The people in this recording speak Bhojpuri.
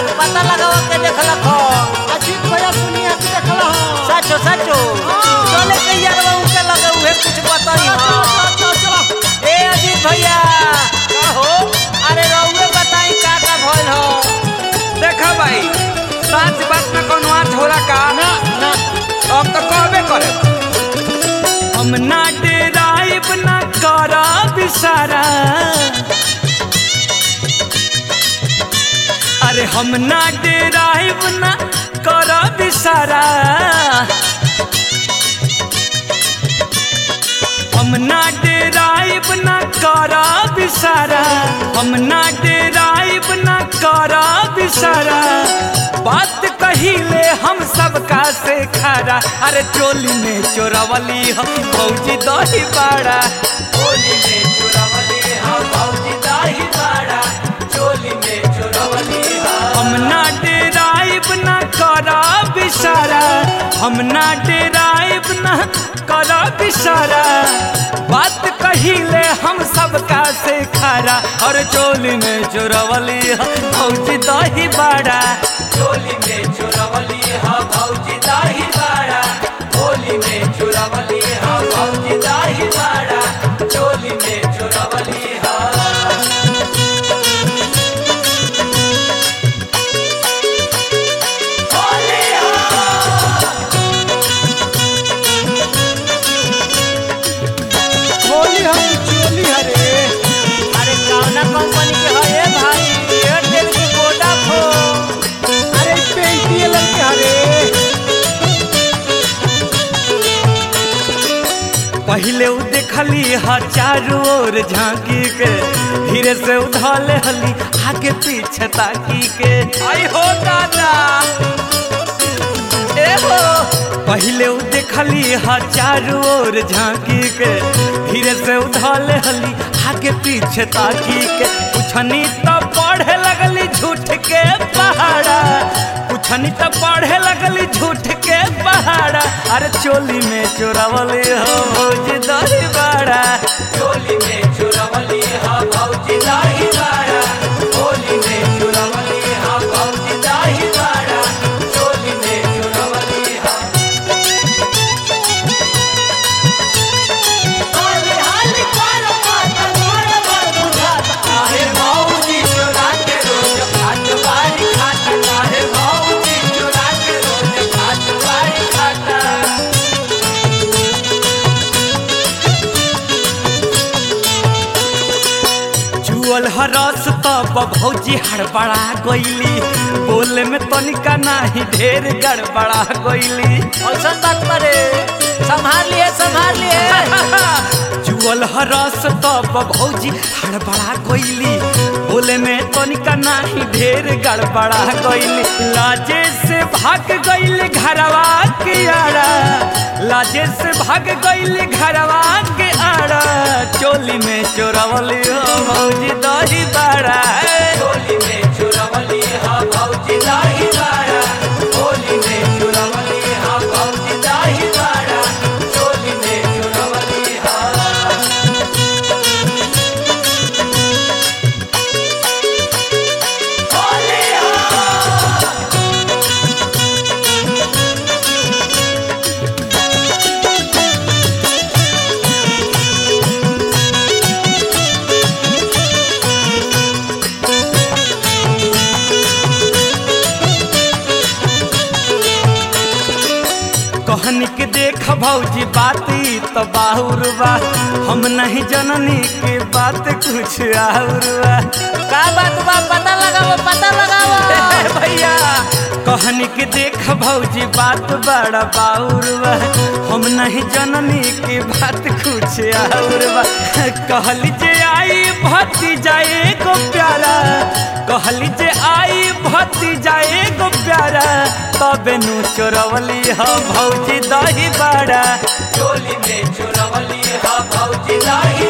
पता लगावा के देखलक हो अजीत भैया सुनिए कि देखला हो सचो सचो चले के यार उनके लगे उहे कुछ बताई हो चलो चलो ए अजीत भैया का हो अरे रउए बताई का का भइल हो देखा भाई सच बात में कोनो आज होला का ना ना अब तो कहबे करे हम ना डेराइब ना करा बिसारा अरे हम ना डेराइब ना करा बिसारा हम ना डेराइब ना करा बिसारा हम ना डेराइब ना करा बिसारा बात कहिले हम सबका से खारा अरे चोली में चोरवली हम भौजी दही बाड़ा चोली में चोरवली हम भौजी दही बाड़ा चोली में चोरवली हम ना डेराइब ना करा बिसारा हम ना डेराइब ना करा बिसारा बात कहिले हम सबका से खारा और चोली में चोरवली हम भौजी दही बाड़ा चोली में चोरवली हम भौजी दही बाड़ा होली में चोरवली हम भौजी दही बाड़ा चोली में चोरवली हम होली हम चोली हरे अरे कौना कंपनी के है ए भाई एयरटेल की वोडाफोन अरे पेंटिए लड़के हरे पहले उ देखली हा चारू ओर झांकी के धीरे से उधाले हली आगे पीछे ताकी के आई हो दादा ए हो पहले उ देखली हा चारू ओर झांकी के धीरे से उधाले हली आगे पीछे ताकी के पुछनी तो पढ़े लगली झूठ के पहाड़ा पुछनी तो पढ़े लगली झूठ के पहाड़ा अरे चोली में चोरावली हो भौजी दही बाड़ा चोली में चोरावली हो भौजी दही बाड़ा होली में चोरावली हो भौजी दही बाड़ा चोली में चोरावली हो हाले हाले पार पार पार पार बुझाता आहे भौजी चोरा के रोज खात बारी खाता आहे भौजी चोरा के रोज खात बारी खाता जुअल हरस तब भौजी हड़बड़ा गईली बोले में तनिका नाही ढेर गड़बड़ा गईली ऐसा बात करे संभाल लिए संभाल लिए जुअल हरस तब भौजी हड़बड़ा गईली बोले में तनिका नाही ढेर गड़बड़ा गईली लाजे से भाग गईली घरवा के आड़ा लाजे से भाग गईली घरवा के आड़ा चोली में चोरवली हो भौजी दही बाड़ा चोली में चोरवली हो भौजी दही बाड़ा होली में चोरवली हो भौजी दही बाड़ा चोली में चोरवली हो कहनी के देख भौजी बात ई तो बाहुर बा हम नहीं जननी के बात कुछ और बा का बात बा पता लगाओ पता लगाओ ए भैया कहनी के देख भौजी बात बड़ा बाउर बा हम नहीं जननी के बात कुछ और बा कहली जे आई भती जाए को प्यारा कहली जे आई भती जाए को प्यारा तबे नु चोरवली ह भौजी दही बाड़ा चोली में चोरवली ह भौजी दही